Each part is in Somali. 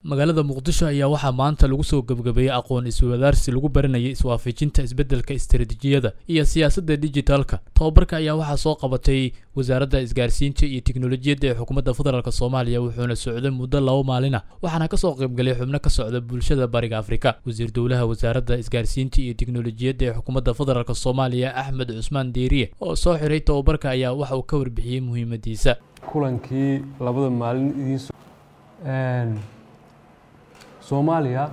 magaalada muqdisho ayaa waxaa maanta lagu soo gebgabeeyey aqoon iswadaarsi lagu baranayay iswaafajinta isbeddelka istaraatiijiyada iyo siyaasadda dijitaalka tobabarka ayaa waxaa soo qabatay wasaaradda isgaarsiinta iyo tiknolojiyadda ee xukuumadda federaalk soomaaliya wuxuuna socday muddo laba maalin ah waxaana kasoo qaybgalay xubno ka socda bulshada bariga afrika wasiir dowlaha wasaaradda isgaarsiinta iyo tiknolojiyadda ee xukuumadda federaalk soomaaliya axmed cusmaan deeriye oo soo xiray tobabarka ayaa waxa uu ka warbixiyey muhiimadiisa kulankii labada maalin idiin soomaaliya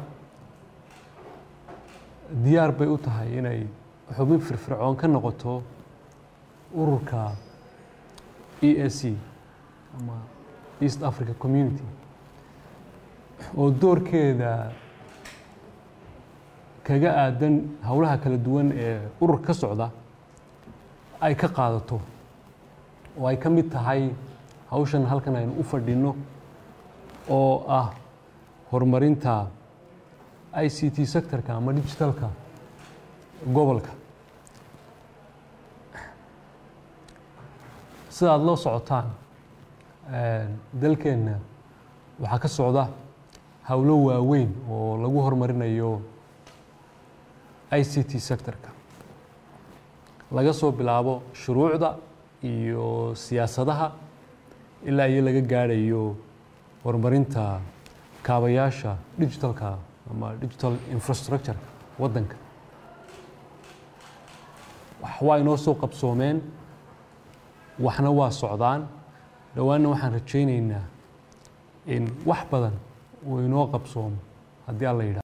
diyaar bay u tahay inay xubin firfircoon ka noqoto ururka e a c ama east africa community oo doorkeeda kaga aadan howlaha kala duwan ee ururka ka socda ay ka qaadato oo ay ka mid tahay hawshan halkan aynu u fadhino oo ah horumarinta i c t sectorka ama digitalka gobolka sida aada loo socotaan dalkeenna waxaa ka socda howlo waaweyn oo lagu horumarinayo i c t sectorka laga soo bilaabo shuruucda iyo siyaasadaha ilaa iyo laga gaadhayo horumarinta kaabayaasha digitalka ama digital infrastructure waddanka wax waa inoo soo qabsoomeen waxna waa socdaan dhowaanna waxaan rajaynaynaa in wax badan uu inoo qabsoomo haddii alla yidhaha